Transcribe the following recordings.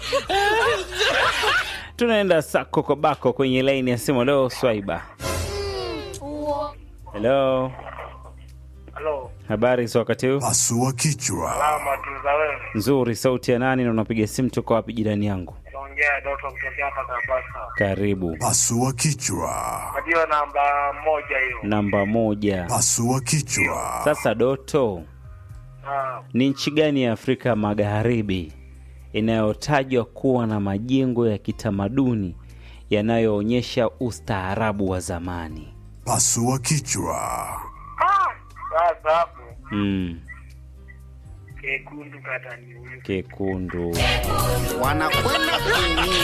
tunaenda sako kwa bako kwenye laini ya simu leo swaiba helo Halo, habari za wakati huu Pasua kichwa. salama tu za wewe. nzuri sauti ya nani na unapiga simu toka wapi jirani yangu Naongea Doto kutokea hapa Kabasa. karibu Pasua kichwa. Ndio namba moja hiyo. namba moja Pasua kichwa. sasa doto Ah, ni nchi gani ya afrika magharibi inayotajwa kuwa na majengo ya kitamaduni yanayoonyesha ustaarabu wa zamani Pasua kichwa. sasa hapo mm, kekundu kata ni huyu. kekundu wanakwenda kuumia.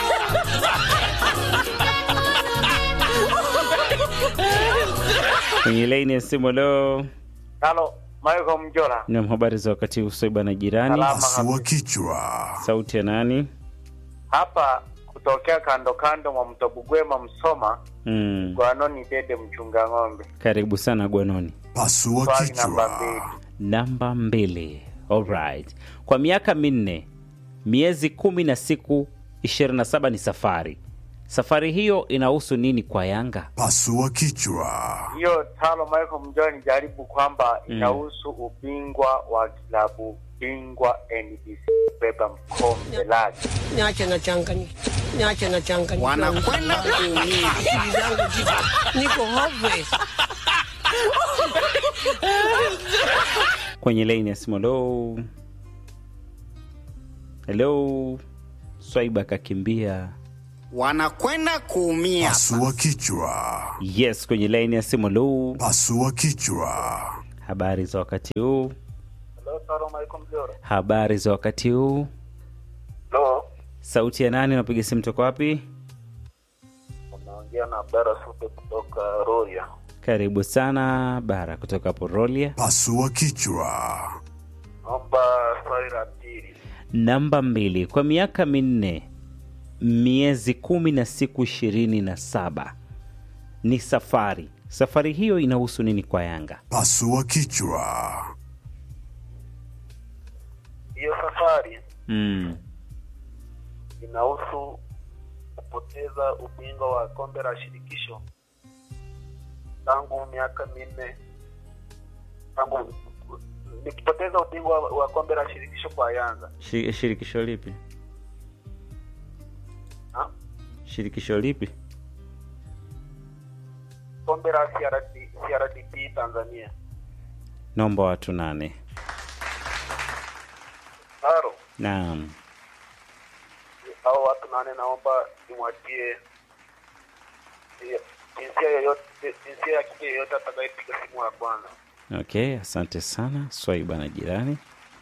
kwenye laini ya simu leo Halo, Michael Mjola. nam habari za wakati huu soiba na jirani Salama Pasua kabisa. kichwa. sauti ya nani Hapa kutokea kando kando mwa mto Bugwema Msoma, mm, Gwanoni Dede mchunga ng'ombe. karibu sana gwanoni Pasua Swali namba mbili. kichwa. namba mbili alright kwa miaka minne miezi kumi na siku 27 ni safari safari hiyo inahusu nini kwa yanga Pasua kichwa. Hiyo talo Michael Mjola ni jaribu kwamba inahusu ubingwa wa kilabu bingwa NBC beba mkombe lake. niache na changanyika, niache na changanyika. Wanakwenda kuumia. Akili zangu ziko niko hopeless. kwenye laini ya simu helo helo swaiba kakimbia Wanakwenda kuumia. Pasua kichwa. yes kwenye laini ya simu helo Pasua kichwa. habari za wakati huu Hello, talo Michael Mjola. habari za wakati huu Hello. sauti ya nani unapiga simu toka wapi Unaongea na Abdara Supe kutoka Roya. karibu sana bara kutoka porolia Pasua kichwa. Naomba swali la pili. namba mbili kwa miaka minne miezi kumi na siku ishirini na saba ni safari safari hiyo inahusu nini kwa yanga Pasua kichwa. Hiyo safari mm. inahusu kupoteza ubingwa wa kombe la shirikisho tangu miaka minne tangu nikipoteza ubingwa wa- wa kombe la shirikisho kwa Yanga Shi- shirikisho lipi ha? shirikisho lipi kombe la CRD, CRDP Tanzania. naomba watu nane Haro, naam hao watu nane naomba nimwachie eh, jinsia yoyote jinsia ya kike yoyote atakayepiga simu ya kwanza. okay asante sana swaiba na jirani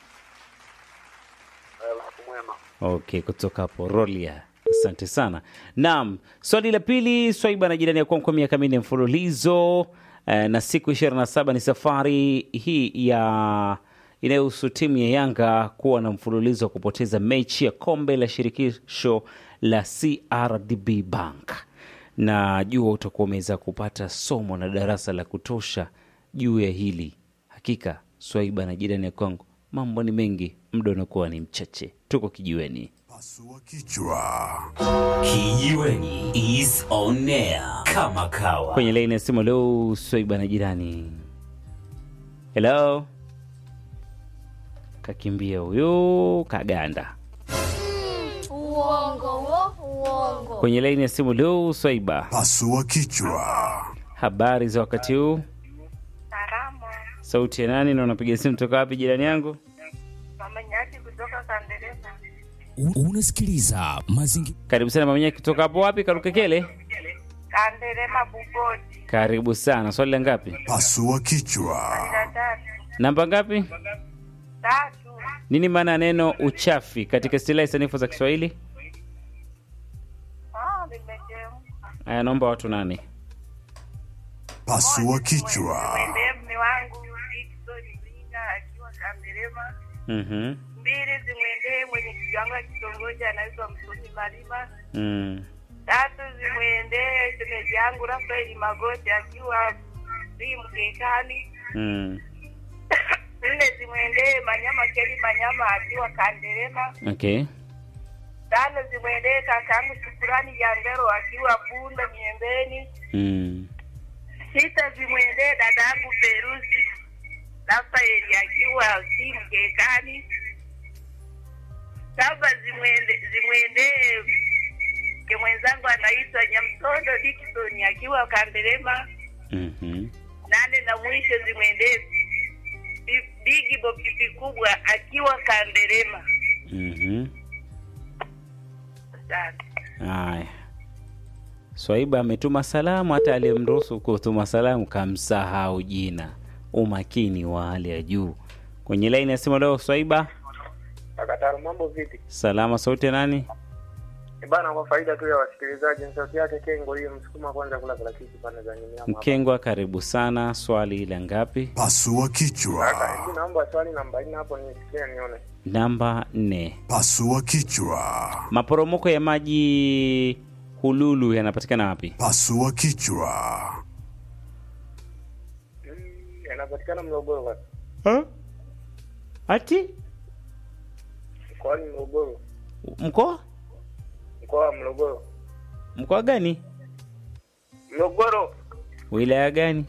Eh, Usiku mwema. okay kutoka porolia asante sana naam swali la pili swaiba na jirani ya kwangu kwa miaka minne mfululizo eh, na siku 27 ni safari hii ya inayohusu timu ya yanga kuwa na mfululizo wa kupoteza mechi ya kombe la shirikisho la crdb bank na jua utakuwa umeweza kupata somo na darasa la kutosha juu ya hili hakika swaiba na jirani ya kwangu mambo ni mengi muda unakuwa ni mchache tuko kijiweni Pasua kichwa. Kijiweni is on air kama kawa. kwenye laini ya simu leo swaiba na jirani helo kakimbia huyo kaganda Uongo wo, uongo. kwenye laini ya simu leo swaiba Pasua kichwa. habari za wakati huu Salama. sauti ya nani na unapiga simu toka wapi jirani yangu Mama Nyati kutoka Kanderema. U- Unasikiliza mazingira karibu sana mamanya kutoka hapo wapi karukekele Kanderema Bugodi. karibu sana swali la ngapi Pasua kichwa. Na tatu. namba ngapi Tatu. nini maana ya neno uchafi katika istilahi sanifu za kiswahili Ah, nimechemka. aya naomba watu nane Pasua kichwa. Mwendee mme wangu Dickson Mwinga akiwa Kanderema. Mhm. Mbili zimwendee mwenye kigango ya kitongoji anaitwa Msoni Malima. Mm. Tatu zimwendee shemeji yangu Rafaeli Magoti akiwa si mkekani. Mm. Nne zimwendee Manyama Keli Manyama akiwa Kanderema. okay Tano zimwendee kakaangu Shukurani Jangero akiwa Bunda Miembeni. mm. Sita zimwendee dadangu Perusi Rafaeli akiwa si Mkekani. Saba zimwende zimwendee ke mwenzangu anaitwa Nyamtondo Dickson akiwa Kandelema. mhm. Nane na mwisho zimwendee Bi- Bigi Bopipi kubwa akiwa Kandelema. Mhm. Asante. Haya, Swaiba ametuma salamu, hata aliyemruhusu kutuma salamu kamsahau jina. Umakini wa hali ya juu. Kwenye laini ya simu leo, Swaiba, Kakataru, mambo vipi? salama. Sauti ya nani? Eh, Bana, kwa faida tu ya wasikilizaji, ni sauti yake Kengo hiyo, msukuma kwanza kula kila kitu pande za nyumbani hapa. Mkengwa, karibu sana. Swali la ngapi? Pasua Kaka, kichwa. hebu naomba swali namba nne hapo nisikie nione. Namba nne. Pasua kichwa. Maporomoko ya maji Hululu yanapatikana wapi? Pasua kichwa. Mm, Yanapatikana Morogoro basi. Ha? Ati Mkoani Morogoro. mkoa Mkoa wa Morogoro. mkoa gani? Morogoro. Wilaya gani?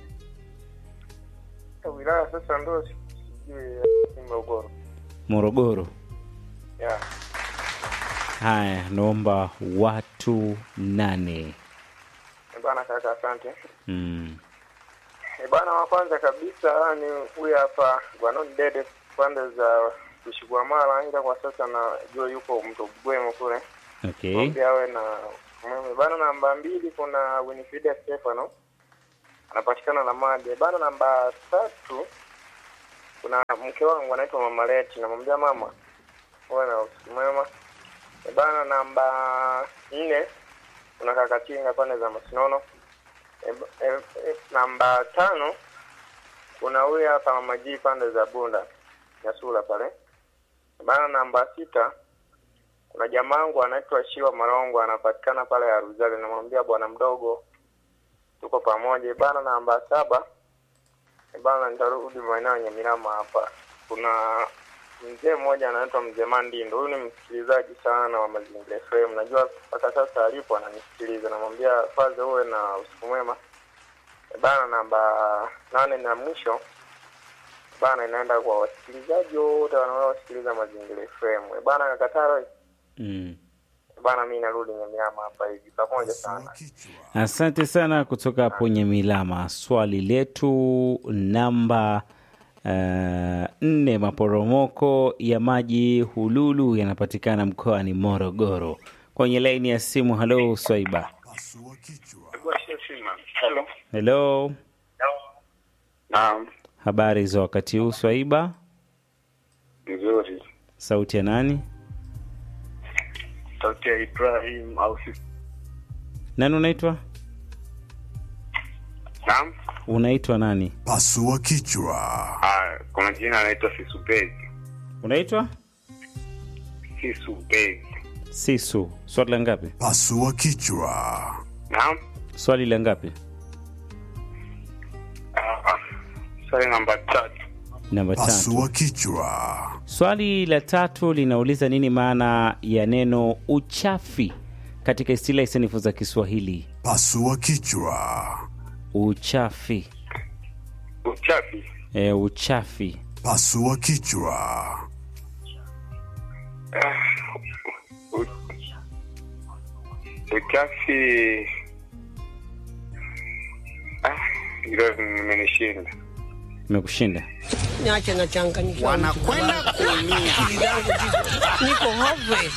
Wilaya sasa ndo sijui eh, Morogoro. Morogoro. Yeah. Haya, naomba watu nane. Eh, Bana kaka, asante. Mm. E bana, wa kwanza kabisa ni huyu hapa Gwanon Dede pande za Kushigwamala, ila kwa sasa najua yuko mto Bwemo kule, Okay. mwambie awe na umeme bana. Namba mbili kuna Winifrida Stefano anapatikana na maji E bana. Namba tatu kuna mke wangu anaitwa Mama Leti, namwambia mama uwe na usiku mwema E bana. Namba nne kuna Kakatinga pande za Masinono e, e, e, namba tano kuna huyu hapa Mama G pande za Bunda Nyasula pale bana. Namba sita kuna jamaangu anaitwa Shiwa Marongo anapatikana pale ya Ruzali, namwambia bwana mdogo tuko pamoja bana. Namba saba e bana, nitarudi maeneo yenye Mirama hapa. Kuna mzee mmoja anaitwa mzee Mandindo, huyu ni msikilizaji sana wa Mazingira FM, najua mpaka sasa alipo ananisikiliza. Namwambia kwanza uwe na usiku mwema E bana. Namba nane na mwisho bana, inaenda kwa wasikilizaji wote wanaosikiliza Mazingira FM. E bana, Kakataro Mm. bana, mi narudi Nyamiama hapa hivi, pamoja Pasua sana. kichwa. Asante sana kutoka hapo Nyamilama. Swali letu namba uh, nne, maporomoko ya maji Hululu yanapatikana mkoani Morogoro. Kwenye laini ya simu, halo Swaiba. Pasua kichwa. Hello. Hello, Naam, habari za wakati huu Swaiba? nzuri. Sauti ya nani? Sauti ya Ibrahim au si? Nani unaitwa? Naam. Unaitwa nani? Pasua kichwa. Ah, kuna jina anaitwa Sisubegi. Unaitwa Sisubegi. Sisu. Swali la ngapi? Pasua kichwa. Naam. Swali la ngapi? Ah, ah. Swali namba tatu. Namba tatu. Pasua kichwa. Swali la tatu linauliza nini maana ya neno uchafi katika istilahi sanifu za Kiswahili? Pasua kichwa. Uchafi. Uchafi. E, uchafi. Pasua kichwa. U- Uchafi. Ah, hilo limenishinda. Imekushinda. Niache nachanganyikiwa. wanakwenda kuumia. Akili zangu ziko- niko hopeless.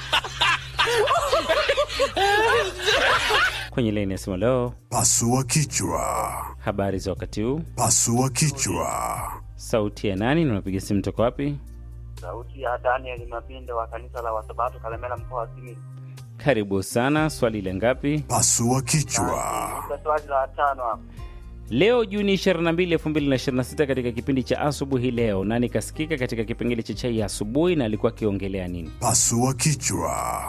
Kwenye laini ya simu leo, Pasua kichwa. habari za wakati huu? Pasua kichwa. Sauti ya nani na unapiga simu toka wapi? Sauti ya Daniel Mabindo wa kanisa la Wasabato Kalemela mkoa wa Simiyu. Karibu sana. Swali la ngapi? Pasua kichwa. Kwa swali la tano hapo. Leo Juni 22, 2026 katika kipindi cha asubuhi leo, nani kasikika katika kipengele cha chai ya asubuhi na alikuwa akiongelea nini? Pasua kichwa.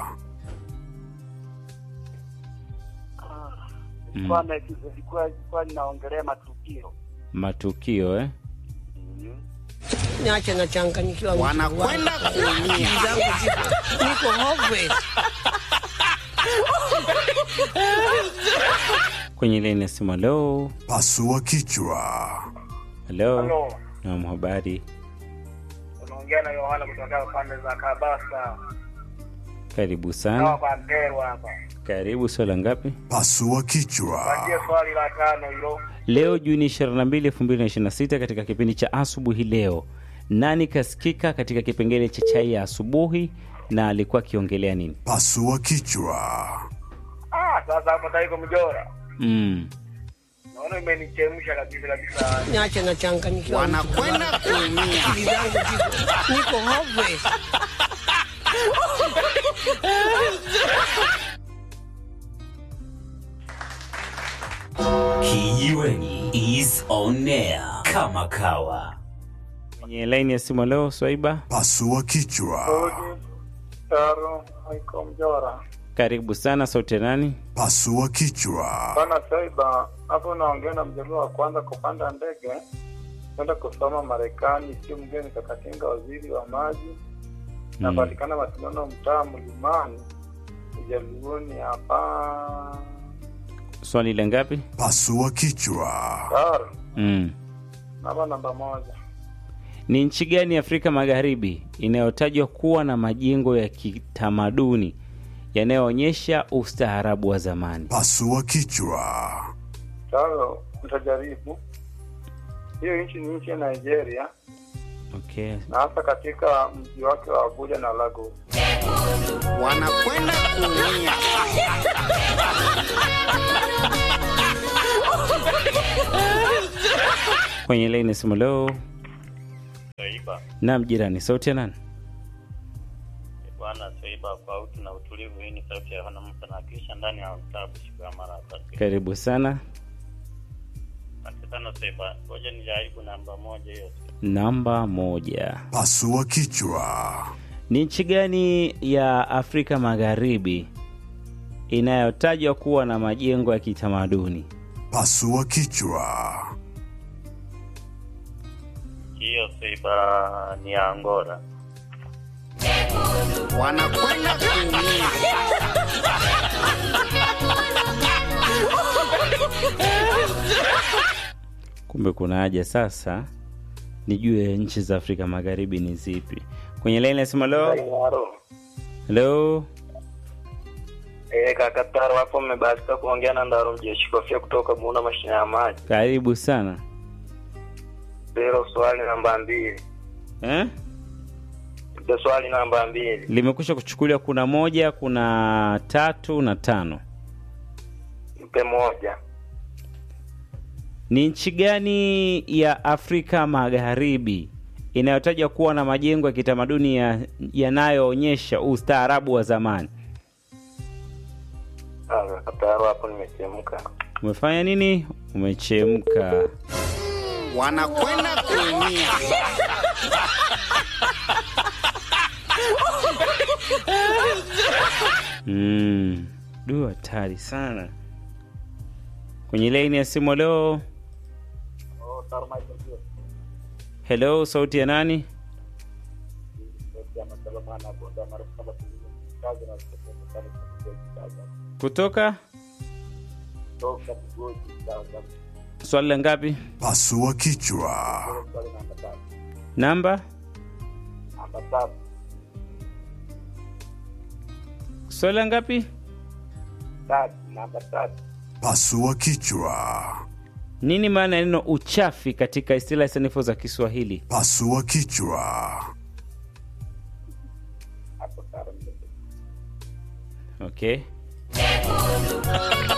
Ilikuwa na- ilikuwa ilikuwa linaongelea matukio. Matukio eh? Mhm. niache nachanganyikiwa. Wanakwenda kuumia. Akili zangu ziko niko hopeless. kwenye laini ya simu. Halo, Pasua kichwa. halo. Halo, Naam, habari. unaongea na Yohana kutoka pande za Kabasa. Karibu Sawa sana. kwa Mperwa hapa. Karibu. Swala ngapi? Pasua kichwa. Patie swali la tano hilo. Leo Juni 22, 2026, katika kipindi cha asubuhi leo, nani kasikika katika kipengele cha chai ya asubuhi na alikuwa akiongelea nini? Pasua kichwa. Ah, sasa hapo taiko mjora. Mm. Naona imenichemsha kabisa kabisa. Niache nachanganyikiwa. Wanakwenda kuumia. Akili zangu ziko niko hopeless. Kijiweni is on air kama kawa. Kwenye laini ya simu leo, Swaiba, Pasua kichwa. Taro, haiko mjora. karibu sana. Sauti ya nani? Pasua kichwa. Bana Saiba, hapo naongea na mjaluo wa kwanza kupanda ndege kwenda kusoma Marekani, sio mgeni Kakatinga, waziri wa maji. Napatikana Masinono, mtaa Mlimani, Ujaluoni hapa. Swali la ngapi? Pasua kichwa. Taro, Mm. namba namba moja. Ni nchi gani Afrika Magharibi inayotajwa kuwa na majengo ya kitamaduni yanayoonyesha ustaarabu wa zamani? Pasua kichwa. Taro, nitajaribu. Hiyo nchi ni nchi ya Nigeria Okay. na hasa katika mji wake wa Abuja na Lagos. Wanakwenda kuumia. Kwenye laini ya simu leo, Swaiba naam, jirani, sauti ya nani? bwana Swaiba, kwa utu na utulivu. Hii ni sauti ya Yohana Musa na kisha ndani ya kitabu siku ya mara tatu. Karibu sana. Asante sana Swaiba, ngoja nijaribu namba moja hiyo. Namba moja. Pasua kichwa. Ni nchi gani ya Afrika Magharibi inayotajwa kuwa na majengo ya kitamaduni? Pasua kichwa. Hiyo Swaiba ni ya Angola. Wanakwenda kuumia. Kumbe kuna haja sasa nijue nchi za Afrika Magharibi ni zipi. Kwenye laini nasema leo, Halo. leo Eh, kaka Taro hapo mmebahatika kuongea na Ndaro Mjeshi Kofia kutoka Buna mashine ya maji. karibu sana Zero swali namba mbili. eh? Ndio swali namba mbili. Limekwisha kuchukuliwa, kuna moja, kuna tatu na tano. Mpe moja. Ni nchi gani ya Afrika Magharibi inayotajwa kuwa na majengo ya kitamaduni ya- yanayoonyesha ustaarabu wa zamani? Ah, kaka Taro hapo nimechemka. Umefanya nini? Umechemka. Wanakwenda kuumia. Mm. Du, hatari sana. Kwenye laini ya simu leo. Hello, sauti ya nani? Kutoka swali la ngapi? Pasua kichwa. Namba swali la ngapi? Namba tatu. Pasua kichwa. Nini maana ya neno uchafi katika istilahi sanifu za Kiswahili? Pasua kichwa. Okay.